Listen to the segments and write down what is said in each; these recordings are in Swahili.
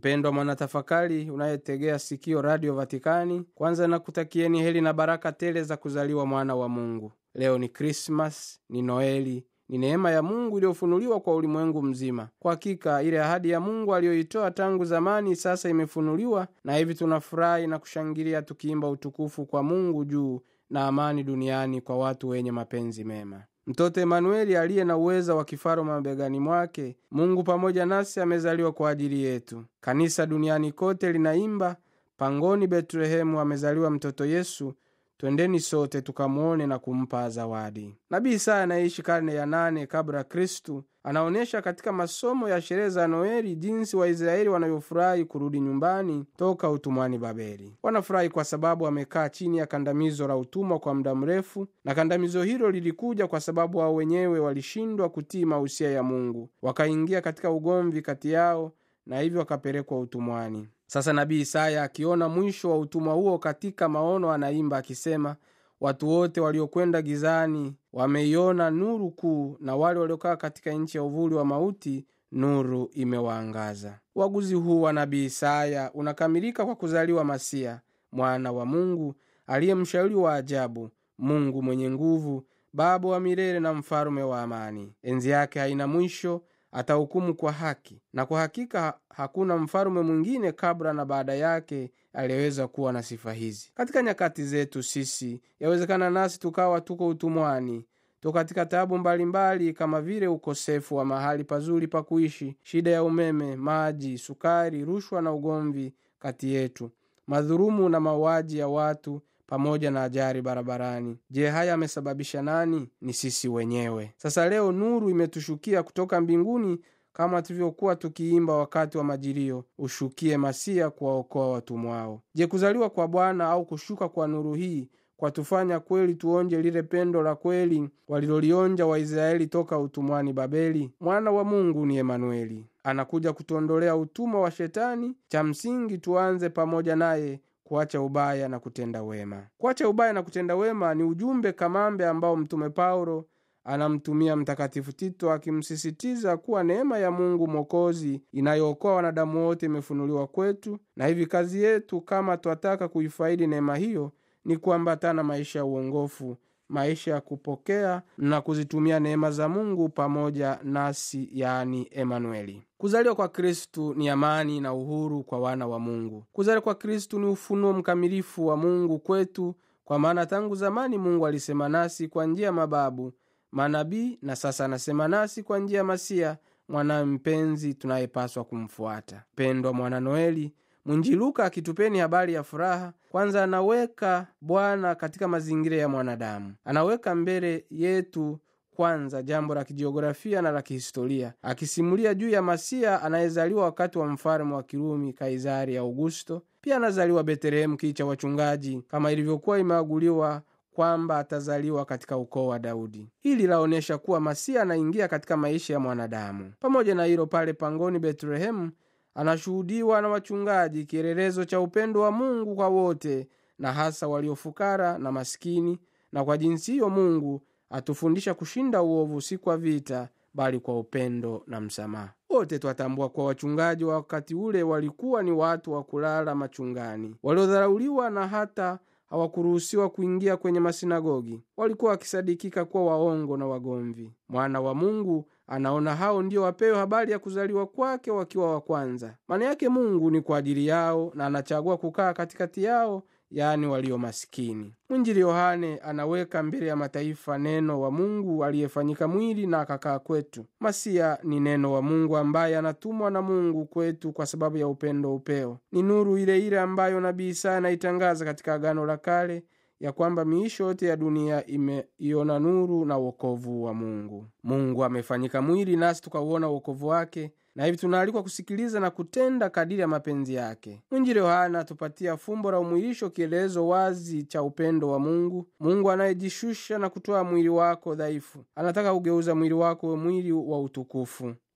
mpendwa mwanatafakari unayetegea sikio radio vatikani kwanza nakutakieni heli na baraka tele za kuzaliwa mwana wa mungu leo ni krismas ni noeli ni neema ya mungu iliyofunuliwa kwa ulimwengu mzima kwa hakika ile ahadi ya mungu aliyoitoa tangu zamani sasa imefunuliwa na hivi tunafurahi na kushangilia tukiimba utukufu kwa mungu juu na amani duniani kwa watu wenye mapenzi mema mtoto emanueli aliye na uweza wa kifaro mabegani mwake mungu pamoja nasi amezaliwa kwa ajili yetu kanisa duniani kote linaimba pangoni betlehemu amezaliwa mtoto yesu twendeni sote tukamwone na kumpa zawadi nabii isaya anayeishi karne ya nane kabla kristu anaonyesha katika masomo ya sherehe za noeli jinsi waisraeli wanavyofurahi kurudi nyumbani toka utumwani babeli wanafurahi kwa sababu wamekaa chini ya kandamizo la utumwa kwa muda mrefu na kandamizo hilo lilikuja kwa sababu wao wenyewe walishindwa kutii mausia ya mungu wakaingia katika ugomvi kati yao na hivyo wakapelekwa utumwani sasa nabii isaya akiona mwisho wa utumwa huo katika maono anaimba akisema watu wote waliokwenda gizani wameiona nuru kuu na wale waliokaa katika nchi ya uvuli wa mauti nuru imewaangaza uaguzi huu wa nabii isaya unakamilika kwa kuzaliwa masia mwana wa mungu aliye mshauri wa ajabu mungu mwenye nguvu baba wa milele na mfalume wa amani enzi yake haina mwisho atahukumu kwa haki na kwa hakika hakuna mfalume mwingine kabla na baada yake aliyeweza kuwa na sifa hizi katika nyakati zetu sisi yawezekana nasi tukawa tuko utumwani to katika tabu mbalimbali kama vile ukosefu wa mahali pazuri pa kuishi shida ya umeme maji sukari rushwa na ugomvi kati yetu madhurumu na mauaji ya watu pamoja na ajari barabarani je haya amesababisha nani ni sisi wenyewe sasa leo nuru imetushukia kutoka mbinguni kama tulivyokuwa tukiimba wakati wa majilio ushukie masia kuwaokoa watumwao je kuzaliwa kwa bwana au kushuka kwa nuru hii kwa tufanya kweli tuonje lile pendo la kweli walilolionja waisraeli toka utumwani babeli mwana wa mungu ni emanueli anakuja kutuondolea utumwa wa shetani cha msingi tuanze pamoja naye kuacha ubaya na kutenda wema kuacha ubaya na kutenda wema ni ujumbe kamambe ambao mtume paulo anamtumia mtakatifu tito akimsisitiza kuwa neema ya mungu mwokozi inayookoa wanadamu wote imefunuliwa kwetu na hivi kazi yetu kama twataka kuifaidi neema hiyo ni kuambatana maisha ya uongofu maisha ya kupokea na kuzitumia neema za mungu pamoja nasi yani emanueli kuzaliwa kwa kristu ni amani na uhuru kwa wana wa mungu kuzaliwa kwa kristu ni ufunuo mkamilifu wa mungu kwetu kwa maana tangu zamani mungu alisema nasi kwa njia ya mababu manabii na sasa anasema nasi kwa njia ya masia mwanawe mpenzi tunayepaswa kumfuata pendwa mwana noeli mwinji luka akitupeni habari ya furaha kwanza anaweka bwana katika mazingira ya mwanadamu anaweka mbele yetu kwanza jambo la kijiografia na la kihistoria akisimulia juu ya masia anayezaliwa wakati wa mfalme wa kirumi kaisari augusto pia anazaliwa betelehemu kii cha wachungaji kama ilivyokuwa imeaguliwa kwamba atazaliwa katika ukoo wa daudi hili laonyesha kuwa masia anaingia katika maisha ya mwanadamu pamoja na hilo pale pangoni betlehemu anashuhudiwa na wachungaji kielelezo cha upendo wa mungu kwa wote na hasa waliofukara na maskini na kwa jinsi hiyo mungu atufundisha kushinda uovu si kwa vita bali kwa upendo na msamaha wote twatambua kuwa wachungaji wa wakati ule walikuwa ni watu wa kulala machungani waliodharauliwa na hata hawakuruhusiwa kuingia kwenye masinagogi walikuwa wakisadikika kuwa waongo na wagomvi mwana wa mungu anaona hao ndio wapewe habari ya kuzaliwa kwake wakiwa wa kwanza maana yake mungu ni kwa ajili yao na anachagua kukaa katikati yao yaani walio masikini mwinjili yohane anaweka mbele ya mataifa neno wa mungu aliyefanyika mwili na akakaa kwetu masia ni neno wa mungu ambaye anatumwa na mungu kwetu kwa sababu ya upendo upeo ni nuru ile ile ambayo nabii isaya anaitangaza katika agano la kale ya kwamba miisho yote ya dunia imeiona nuru na uokovu wa mungu mungu amefanyika mwili nasi tukauona uokovu wake na hivi tunaalikwa kusikiliza na kutenda kadiri ya mapenzi yake mwinjili yohana atupatia fumbo la umwilisho kielezo wazi cha upendo wa mungu mungu anayejishusha na kutoa mwili wako dhaifu anataka kugeuza mwili wako we mwili wa utukufu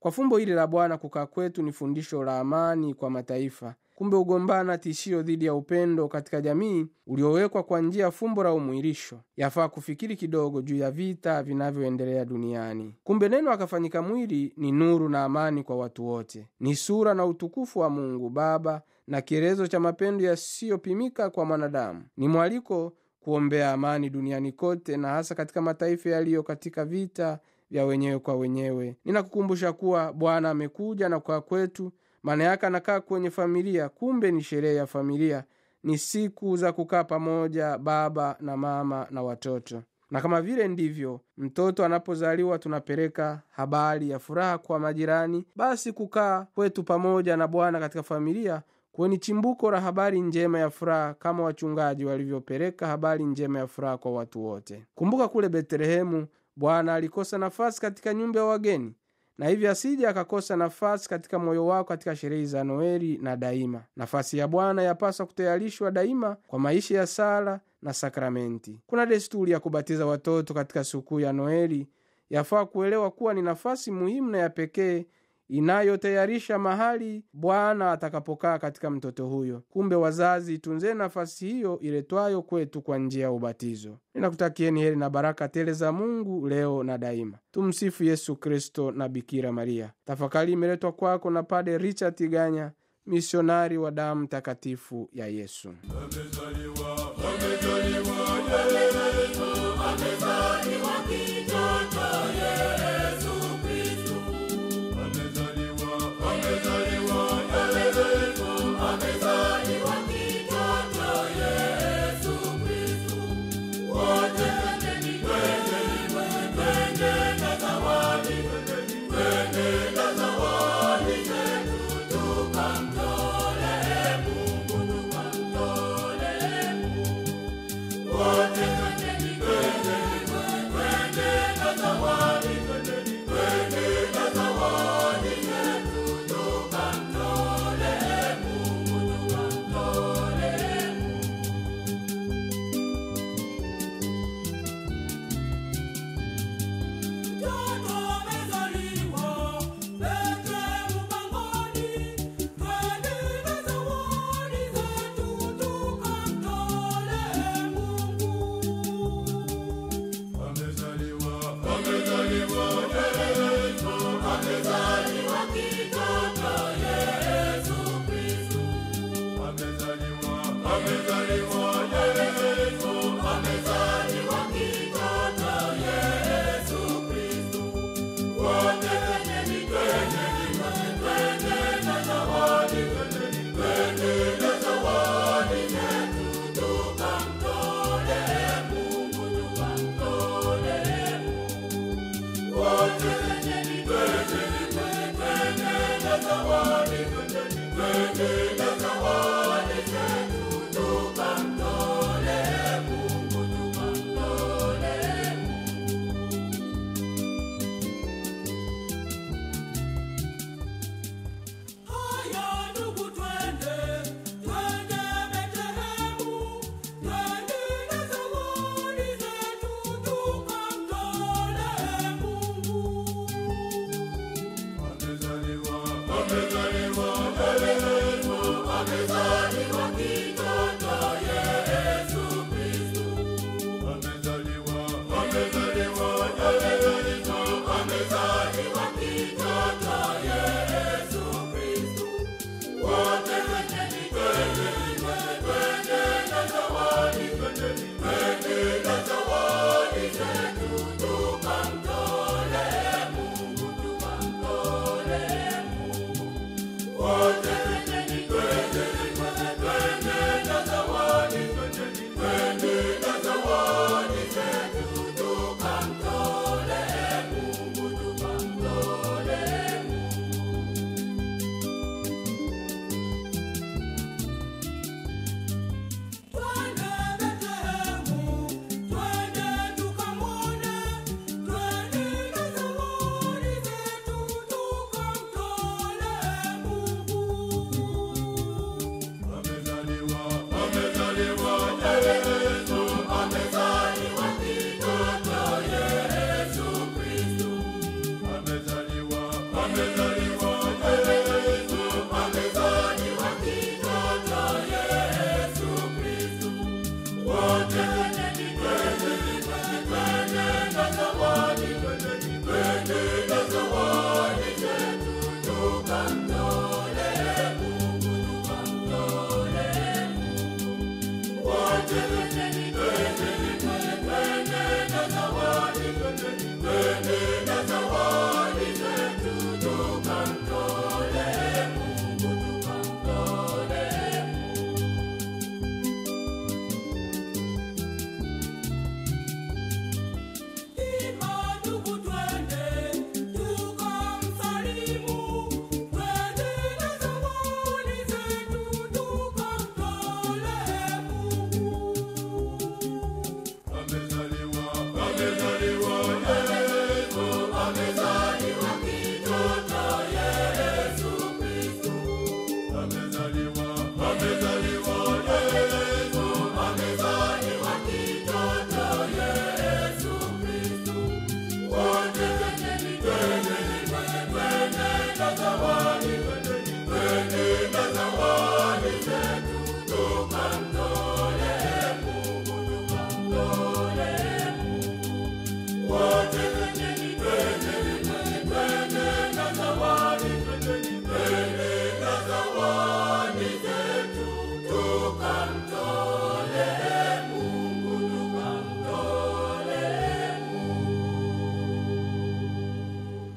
Kwa fumbo hili la Bwana, kukaa kwetu ni fundisho la amani kwa mataifa. Kumbe ugombana tishio dhidi ya upendo katika jamii uliowekwa kwa njia ya fumbo la umwilisho. Yafaa kufikiri kidogo juu ya vita vinavyoendelea duniani. Kumbe neno akafanyika mwili ni nuru na amani kwa watu wote, ni sura na utukufu wa Mungu Baba na kielezo cha mapendo yasiyopimika kwa mwanadamu. Ni mwaliko kuombea amani duniani kote, na hasa katika mataifa yaliyo katika vita vya wenyewe kwa wenyewe. Ninakukumbusha kuwa Bwana amekuja na kukaa kwetu, maana yake anakaa kwenye familia. Kumbe ni sherehe ya familia, ni siku za kukaa pamoja, baba na mama na watoto. Na kama vile ndivyo mtoto anapozaliwa tunapeleka habari ya furaha kwa majirani, basi kukaa kwetu pamoja na Bwana katika familia kweni chimbuko la habari njema ya furaha, kama wachungaji walivyopeleka habari njema ya furaha kwa watu wote. Kumbuka kule Betlehemu Bwana alikosa nafasi katika nyumba ya wageni, na hivyo asije akakosa nafasi katika moyo wako katika sherehe za Noeli na daima. Nafasi ya Bwana yapaswa kutayarishwa daima kwa maisha ya sala na sakramenti. Kuna desturi ya kubatiza watoto katika sikukuu ya Noeli. Yafaa kuelewa kuwa ni nafasi muhimu na ya pekee inayotayarisha mahali Bwana atakapokaa katika mtoto huyo. Kumbe wazazi, tunzeni nafasi hiyo iletwayo kwetu kwa njia ya ubatizo. Ninakutakieni heri na baraka tele za Mungu leo na daima. Tumsifu Yesu Kristo na Bikira Maria. Tafakari imeletwa kwako na Pade Richard Tiganya, misionari wa damu takatifu ya Yesu. Amezaliwa, amezaliwa Yesu, amezaliwa kijana Yesu Kristo. Amezaliwa, amezaliwa Yesu, amezaliwa kijana Yesu Kristo. Wote twendeni, twendeni, twende na zawadi, twende na zawadi zetu tukamtolee Mungu, tukamtolee Mungu. Wote twendeni, twendeni, twende na zawadi, twende na zawadi zetu tukamtolee Mungu, tukamtolee Mungu. Mtoto amezaliwa, Betlehemu pangoni, twende na zawadi zetu tukamtolee Mungu. Amezaliwa, amezaliwa Yesu, amezaliwa kijana Yesu Kristo. Amezaliwa, amezaliwa Yesu, amezaliwa kijana Yesu Kristo. Wote twendeni, twendeni, twende na zawadi, twende na zawadi zetu tukamtolee Mungu, tukamtolee Mungu. Wote twendeni, twendeni, twende na zawadi, twende na zawadi zetu tukamtolee Mungu, tukamtolee Mungu. Haya ndugu, twende twende Betlehemu, twende na zawadi zetu tukamtolee Mungu. Amezaliwa, amezaliwa Yesu, amezaliwa